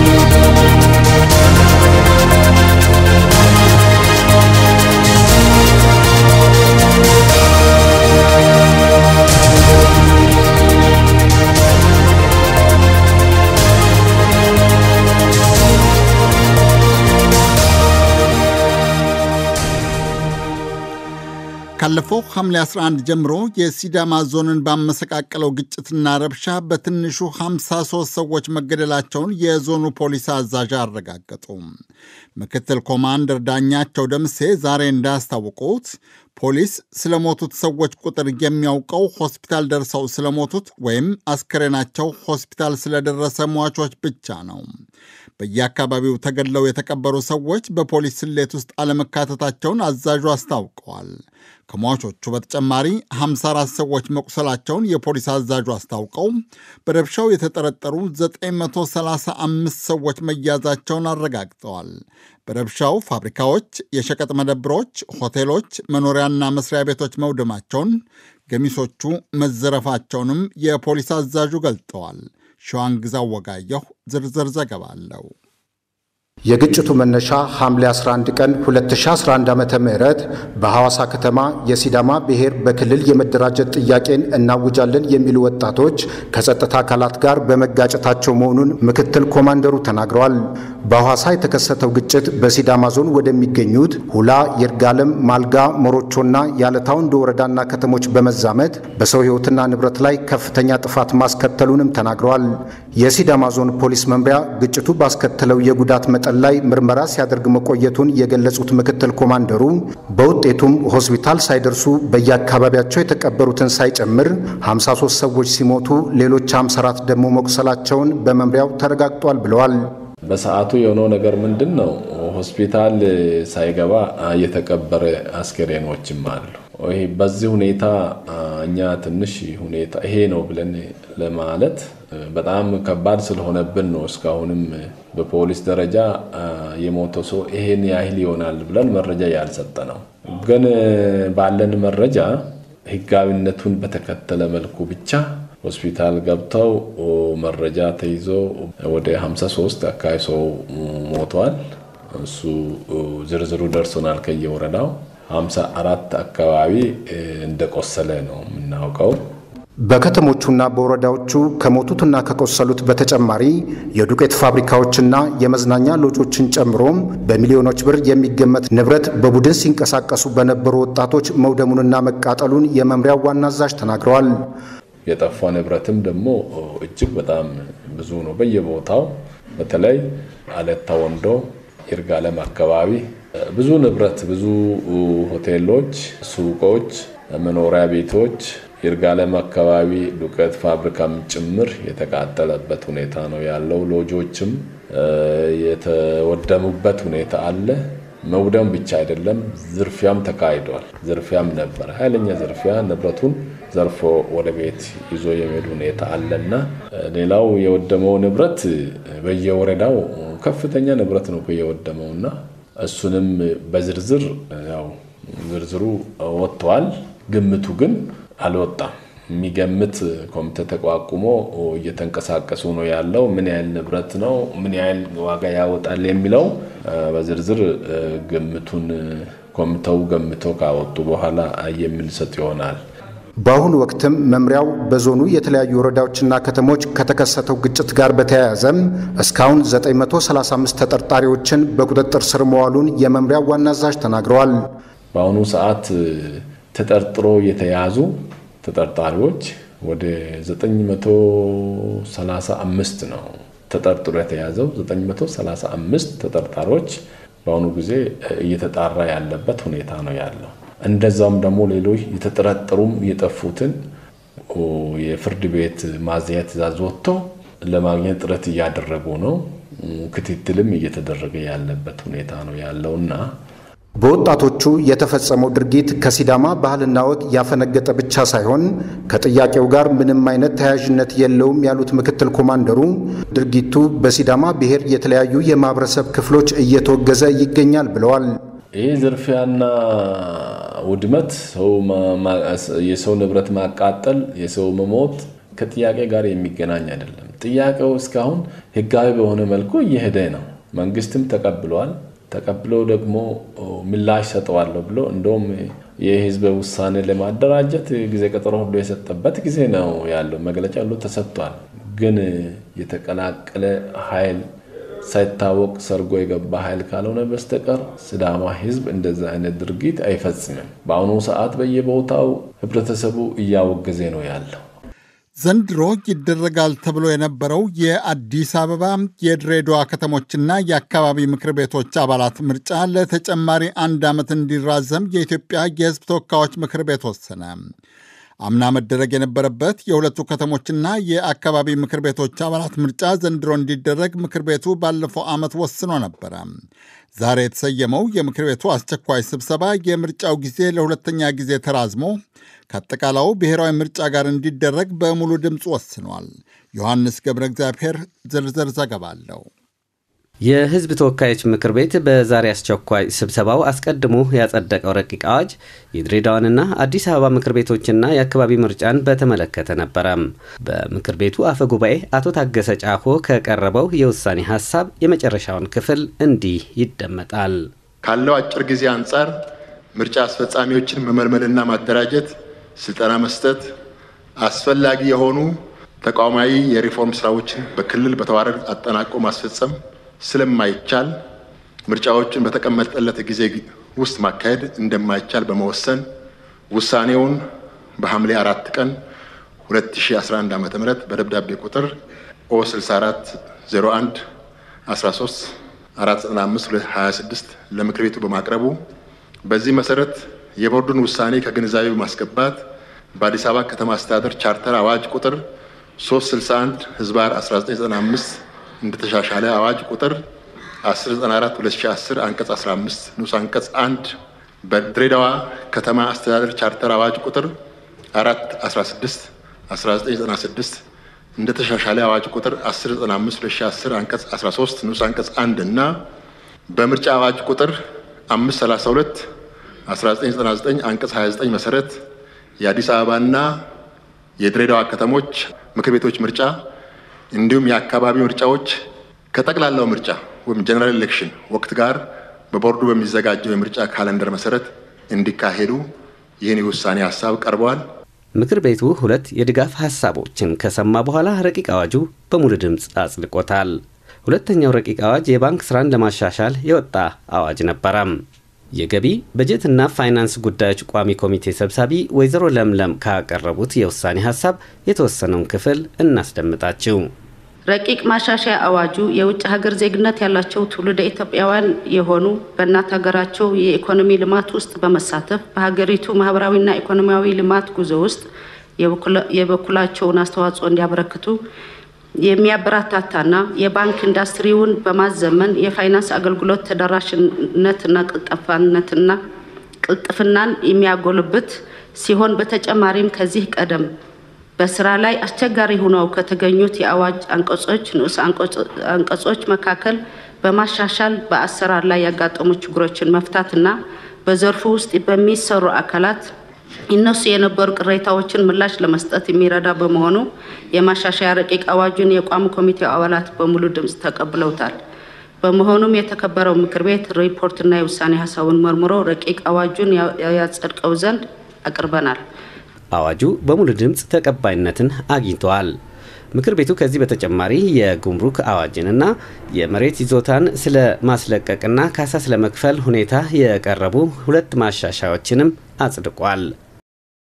ካለፈው ሐምሌ 11 ጀምሮ የሲዳማ ዞንን ባመሰቃቀለው ግጭትና ረብሻ በትንሹ 53 ሰዎች መገደላቸውን የዞኑ ፖሊስ አዛዥ አረጋገጡ። ምክትል ኮማንደር ዳኛቸው ደምሴ ዛሬ እንዳስታወቁት ፖሊስ ስለሞቱት ሰዎች ቁጥር የሚያውቀው ሆስፒታል ደርሰው ስለሞቱት ወይም አስከሬናቸው ሆስፒታል ስለደረሰ ሟቾች ብቻ ነው። በየአካባቢው ተገድለው የተቀበሩ ሰዎች በፖሊስ ስሌት ውስጥ አለመካተታቸውን አዛዡ አስታውቀዋል። ከሟቾቹ በተጨማሪ 54 ሰዎች መቁሰላቸውን የፖሊስ አዛዡ አስታውቀው በረብሻው የተጠረጠሩ 935 ሰዎች መያዛቸውን አረጋግጠዋል። በረብሻው ፋብሪካዎች፣ የሸቀጥ መደብሮች፣ ሆቴሎች፣ መኖሪያና መስሪያ ቤቶች መውደማቸውን፣ ገሚሶቹ መዘረፋቸውንም የፖሊስ አዛዡ ገልጠዋል። ሸዋንግዛው ወጋየሁ ዝርዝር ዘገባ አለው። የግጭቱ መነሻ ሐምሌ 11 ቀን 2011 ዓ ም በሐዋሳ ከተማ የሲዳማ ብሔር በክልል የመደራጀት ጥያቄን እናውጃለን የሚሉ ወጣቶች ከጸጥታ አካላት ጋር በመጋጨታቸው መሆኑን ምክትል ኮማንደሩ ተናግረዋል። በሐዋሳ የተከሰተው ግጭት በሲዳማ ዞን ወደሚገኙት ሁላ፣ ይርጋለም፣ ማልጋ፣ ሞሮቾና ያለታ ወንዶ ወረዳና ከተሞች በመዛመት በሰው ሕይወትና ንብረት ላይ ከፍተኛ ጥፋት ማስከተሉንም ተናግረዋል። የሲዳማ ዞን ፖሊስ መምሪያ ግጭቱ ባስከተለው የጉዳት መጠን ላይ ምርመራ ሲያደርግ መቆየቱን የገለጹት ምክትል ኮማንደሩ በውጤቱም ሆስፒታል ሳይደርሱ በየአካባቢያቸው የተቀበሩትን ሳይጨምር 53 ሰዎች ሲሞቱ ሌሎች 54 ደግሞ መቁሰላቸውን በመምሪያው ተረጋግጧል ብለዋል። በሰዓቱ የሆነው ነገር ምንድን ነው? ሆስፒታል ሳይገባ የተቀበረ አስከሬኖችም አሉ። ይሄ በዚህ ሁኔታ እኛ ትንሽ ሁኔታ ይሄ ነው ብለን ለማለት በጣም ከባድ ስለሆነብን ነው። እስካሁንም በፖሊስ ደረጃ የሞተ ሰው ይሄን ያህል ይሆናል ብለን መረጃ ያልሰጠ ነው። ግን ባለን መረጃ ሕጋዊነቱን በተከተለ መልኩ ብቻ ሆስፒታል ገብተው መረጃ ተይዞ ወደ 53 አካባቢ ሰው ሞተዋል። እሱ ዝርዝሩ ደርሶናል ከየወረዳው 54 አካባቢ እንደቆሰለ ነው የምናውቀው። በከተሞቹና በወረዳዎቹ ከሞቱትና ከቆሰሉት በተጨማሪ የዱቄት ፋብሪካዎችና የመዝናኛ ሎጆችን ጨምሮም በሚሊዮኖች ብር የሚገመት ንብረት በቡድን ሲንቀሳቀሱ በነበሩ ወጣቶች መውደሙንና መቃጠሉን የመምሪያው ዋና አዛዥ ተናግረዋል። የጠፋ ንብረትም ደግሞ እጅግ በጣም ብዙ ነው። በየቦታው በተለይ አለታ ወንዶ፣ ይርጋለም አካባቢ ብዙ ንብረት ብዙ ሆቴሎች፣ ሱቆች፣ መኖሪያ ቤቶች ይርጋለም አካባቢ ዱቄት ፋብሪካም ጭምር የተቃጠለበት ሁኔታ ነው ያለው። ሎጆችም የተወደሙበት ሁኔታ አለ። መውደም ብቻ አይደለም፣ ዝርፊያም ተካሂዷል። ዝርፊያም ነበር፣ ኃይለኛ ዝርፊያ። ንብረቱን ዘርፎ ወደ ቤት ይዞ የሚሄድ ሁኔታ አለና ሌላው የወደመው ንብረት በየወረዳው ከፍተኛ ንብረት ነው የወደመውና እሱንም በዝርዝር ያው ዝርዝሩ ወጥተዋል። ግምቱ ግን አልወጣም። የሚገምት ኮሚቴ ተቋቁሞ እየተንቀሳቀሱ ነው ያለው። ምን ያህል ንብረት ነው፣ ምን ያህል ዋጋ ያወጣል የሚለው በዝርዝር ግምቱን ኮሚቴው ገምተው ካወጡ በኋላ የምንሰጥ ይሆናል። በአሁኑ ወቅትም መምሪያው በዞኑ የተለያዩ ወረዳዎችና ከተሞች ከተከሰተው ግጭት ጋር በተያያዘም እስካሁን 935 ተጠርጣሪዎችን በቁጥጥር ስር መዋሉን የመምሪያው ዋና አዛዥ ተናግረዋል። በአሁኑ ሰዓት ተጠርጥሮ የተያዙ ተጠርጣሪዎች ወደ 935 ነው። ተጠርጥሮ የተያዘው 935 ተጠርጣሪዎች በአሁኑ ጊዜ እየተጣራ ያለበት ሁኔታ ነው ያለው። እንደዛም ደግሞ ሌሎች የተጠረጠሩም የጠፉትን የፍርድ ቤት ማዘያ ትዕዛዝ ወጥተው ለማግኘት ጥረት እያደረጉ ነው። ክትትልም እየተደረገ ያለበት ሁኔታ ነው ያለውና በወጣቶቹ የተፈጸመው ድርጊት ከሲዳማ ባህልና ወግ ያፈነገጠ ብቻ ሳይሆን ከጥያቄው ጋር ምንም አይነት ተያያዥነት የለውም ያሉት ምክትል ኮማንደሩ ድርጊቱ በሲዳማ ብሔር የተለያዩ የማህበረሰብ ክፍሎች እየተወገዘ ይገኛል ብለዋል። ይህ ዝርፊያና ውድመት፣ የሰው ንብረት ማቃጠል፣ የሰው መሞት ከጥያቄ ጋር የሚገናኝ አይደለም። ጥያቄው እስካሁን ህጋዊ በሆነ መልኩ እየሄደ ነው። መንግስትም ተቀብሏል። ተቀብሎ ደግሞ ምላሽ ሰጠዋለሁ ብሎ እንደውም የህዝበ ውሳኔ ለማደራጀት ጊዜ ቀጠሮ ሁሉ የሰጠበት ጊዜ ነው ያለው። መግለጫ ሁሉ ተሰጥቷል። ግን የተቀላቀለ ኃይል ሳይታወቅ ሰርጎ የገባ ኃይል ካልሆነ በስተቀር ሲዳማ ህዝብ እንደዛ አይነት ድርጊት አይፈጽምም። በአሁኑ ሰዓት በየቦታው ህብረተሰቡ እያወገዜ ነው ያለው። ዘንድሮ ይደረጋል ተብሎ የነበረው የአዲስ አበባ የድሬዳዋ ከተሞችና የአካባቢ ምክር ቤቶች አባላት ምርጫ ለተጨማሪ አንድ ዓመት እንዲራዘም የኢትዮጵያ የህዝብ ተወካዮች ምክር ቤት ወሰነ። አምና መደረግ የነበረበት የሁለቱ ከተሞችና የአካባቢ ምክር ቤቶች አባላት ምርጫ ዘንድሮ እንዲደረግ ምክር ቤቱ ባለፈው ዓመት ወስኖ ነበረ። ዛሬ የተሰየመው የምክር ቤቱ አስቸኳይ ስብሰባ የምርጫው ጊዜ ለሁለተኛ ጊዜ ተራዝሞ ከአጠቃላዩ ብሔራዊ ምርጫ ጋር እንዲደረግ በሙሉ ድምፅ ወስኗል። ዮሐንስ ገብረ እግዚአብሔር ዝርዝር ዘገባ አለው። የህዝብ ተወካዮች ምክር ቤት በዛሬ አስቸኳይ ስብሰባው አስቀድሞ ያጸደቀው ረቂቅ አዋጅ የድሬዳዋንና አዲስ አበባ ምክር ቤቶችና የአካባቢ ምርጫን በተመለከተ ነበረ። በምክር ቤቱ አፈ ጉባኤ አቶ ታገሰ ጫፎ ከቀረበው የውሳኔ ሀሳብ የመጨረሻውን ክፍል እንዲህ ይደመጣል። ካለው አጭር ጊዜ አንጻር ምርጫ አስፈጻሚዎችን መመልመልና ማደራጀት፣ ስልጠና መስጠት፣ አስፈላጊ የሆኑ ተቋማዊ የሪፎርም ስራዎችን በክልል በተዋረድ አጠናቆ ማስፈጸም ስለማይቻል ምርጫዎችን በተቀመጠለት ጊዜ ውስጥ ማካሄድ እንደማይቻል በመወሰን ውሳኔውን በሐምሌ አራት ቀን 2011 ዓ ም በደብዳቤ ቁጥር ኦ 6401 13 495 26 ለምክር ቤቱ በማቅረቡ በዚህ መሰረት የቦርዱን ውሳኔ ከግንዛቤ በማስገባት በአዲስ አበባ ከተማ አስተዳደር ቻርተር አዋጅ ቁጥር 361 ህዝባር 1995 እንደተሻሻለ አዋጅ ቁጥር 1094 2010 አንቀጽ 15 ንዑስ አንቀጽ 1 በድሬዳዋ ከተማ አስተዳደር ቻርተር አዋጅ ቁጥር 4 16 1996 እንደተሻሻለ አዋጅ ቁጥር 1095 2010 አንቀጽ 13 ንዑስ አንቀጽ 1 እና በምርጫ አዋጅ ቁጥር 532 1999 አንቀጽ 29 መሰረት የአዲስ አበባና የድሬዳዋ ከተሞች ምክር ቤቶች ምርጫ እንዲሁም የአካባቢ ምርጫዎች ከጠቅላላው ምርጫ ወይም ጀነራል ኤሌክሽን ወቅት ጋር በቦርዱ በሚዘጋጀው የምርጫ ካለንደር መሰረት እንዲካሄዱ ይህን የውሳኔ ሀሳብ ቀርበዋል። ምክር ቤቱ ሁለት የድጋፍ ሀሳቦችን ከሰማ በኋላ ረቂቅ አዋጁ በሙሉ ድምፅ አጽድቆታል። ሁለተኛው ረቂቅ አዋጅ የባንክ ስራን ለማሻሻል የወጣ አዋጅ ነበረም። የገቢ በጀትና ፋይናንስ ጉዳዮች ቋሚ ኮሚቴ ሰብሳቢ ወይዘሮ ለምለም ካቀረቡት የውሳኔ ሀሳብ የተወሰነውን ክፍል እናስደምጣችው። ረቂቅ ማሻሻያ አዋጁ የውጭ ሀገር ዜግነት ያላቸው ትውልደ ኢትዮጵያውያን የሆኑ በእናት ሀገራቸው የኢኮኖሚ ልማት ውስጥ በመሳተፍ በሀገሪቱ ማህበራዊና ኢኮኖሚያዊ ልማት ጉዞ ውስጥ የበኩላቸውን አስተዋጽኦ እንዲያበረክቱ የሚያበረታታና የባንክ ኢንዱስትሪውን በማዘመን የፋይናንስ አገልግሎት ተደራሽነትና ቅልጠፋነትና ቅልጥፍናን የሚያጎልብት ሲሆን በተጨማሪም ከዚህ ቀደም በስራ ላይ አስቸጋሪ ሆነው ከተገኙት የአዋጅ አንቀጾች ንዑስ አንቀጾች መካከል በማሻሻል በአሰራር ላይ ያጋጠሙ ችግሮችን መፍታትና በዘርፉ ውስጥ በሚሰሩ አካላት ይነሱ የነበሩ ቅሬታዎችን ምላሽ ለመስጠት የሚረዳ በመሆኑ የማሻሻያ ረቂቅ አዋጁን የቋሚ ኮሚቴው አባላት በሙሉ ድምፅ ተቀብለውታል። በመሆኑም የተከበረው ምክር ቤት ሪፖርትና የውሳኔ ሀሳቡን መርምሮ ረቂቅ አዋጁን ያጸድቀው ዘንድ አቅርበናል። አዋጁ በሙሉ ድምፅ ተቀባይነትን አግኝተዋል። ምክር ቤቱ ከዚህ በተጨማሪ የጉምሩክ አዋጅንና የመሬት ይዞታን ስለ ማስለቀቅና ካሳ ስለመክፈል ሁኔታ የቀረቡ ሁለት ማሻሻያዎችንም አጽድቋል።